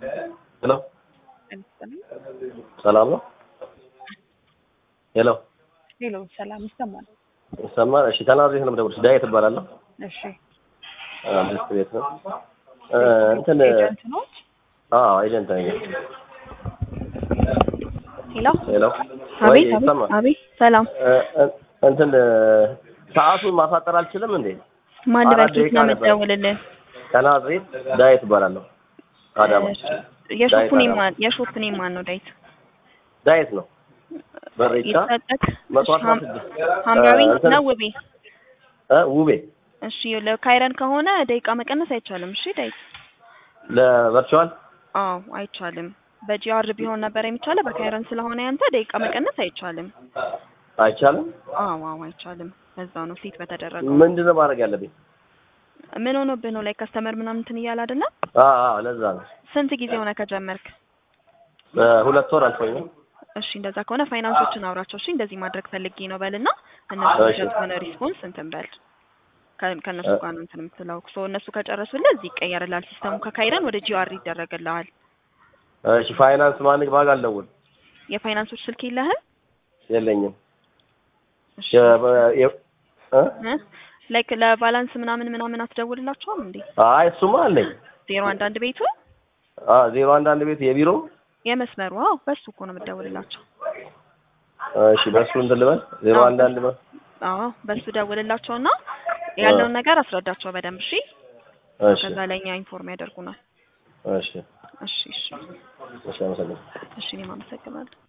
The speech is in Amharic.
ሄሎ ሰላም ነው? ሄሎ ሄሎ ሰላም ይሰማል? ይሰማል? እሺ ተናግሬ ነው የምደውልሽ። ዳዊት እባላለሁ። እሺ አምስት ቤት ነው እ እንትን ኤጀንት ነው? አዎ ኤጀንት ነኝ። ሄሎ ሄሎ ወይ አቤት ይሰማል? አቤት አቤት ሰላም እ እ እንትን እ ሰዓቱን ማሳጠር አልችልም እንዴ? ማን አራት ልበል ኬት ደቂቃ ነው ነበር። የምትደውልልን ከናዝሬት ዳዊት እባላለሁ። አዳማ የሾፕ ኔም አዳማ። ማን የሾፕ ኔም ማን ነው ዳዊት ዳዊት ነው። በሬቻ ይሰጠክ መቶ አስራ ሀም- ስድስት ሐምራዊ እ እንትን ነው ውቤ እ ውቤ እሺ ለካይረን ከሆነ ደቂቃ መቀነስ አይቻልም እሺ ዳዊት ለቨርቹዋል አዎ አይቻልም በጂአር ቢሆን ነበር የሚቻለው በካይረን ስለሆነ ያንተ ደቂቃ መቀነስ አይቻልም አይቻልም። አዎ አዎ አይቻልም በዛ ነው ሴት በተደረገው ምንድን ነው ማድረግ ያለብኝ? ምን ሆኖብህ ነው ላይ ከስተመር ምናምን እንትን እያለ አይደለም አዎ አዎ ለዛ ነው። ስንት ጊዜ ሆነ ከጀመርክ በሁለት ወር አልፎኛል። እሺ እንደዛ ከሆነ ፋይናንሶችን አውራቸው እሺ እንደዚህ ማድረግ ፈልጌ ነው በልና እነሱ እሺ። የሰጡህን ሪስፖንስ እንትን በል ከ- ከእነሱ ጋር ነው እንትን የምትለው ሶ እነሱ ከጨረሱልህ እዚህ ይቀየርልሃል ሲስተሙ ከካይረን ወደ ጂአር ይደረግልሃል እሺ ፋይናንስ ማን ባጋ አልደውል የፋይናንሶች ስልክ የለህም የለኝም። እሺ የ- በ- የ- እ? ላይክ ለባላንስ ምናምን ምናምን አትደውልላቸውም እንዴ አይ እሱማ አለኝ። ዜሮ አንድ አንድ ቤቱ አ ዜሮ አንድ አንድ ቤት የቢሮ የመስመሩ አዎ በሱ እኮ ነው የምትደውልላቸው እሺ በእሱ እንትን ልበል ዜሮ አዎ፣ አንድ አንድ በ አዎ በሱ ደውልላቸውና ያለውን ነገር አስረዳቸው በደንብ እሺ እሺ ከዛ ለእኛ ኢንፎርም ያደርጉናል እሺ እሺ እሺ እሺ አመሰግናለሁ። እሺ እኔም አመሰግናለሁ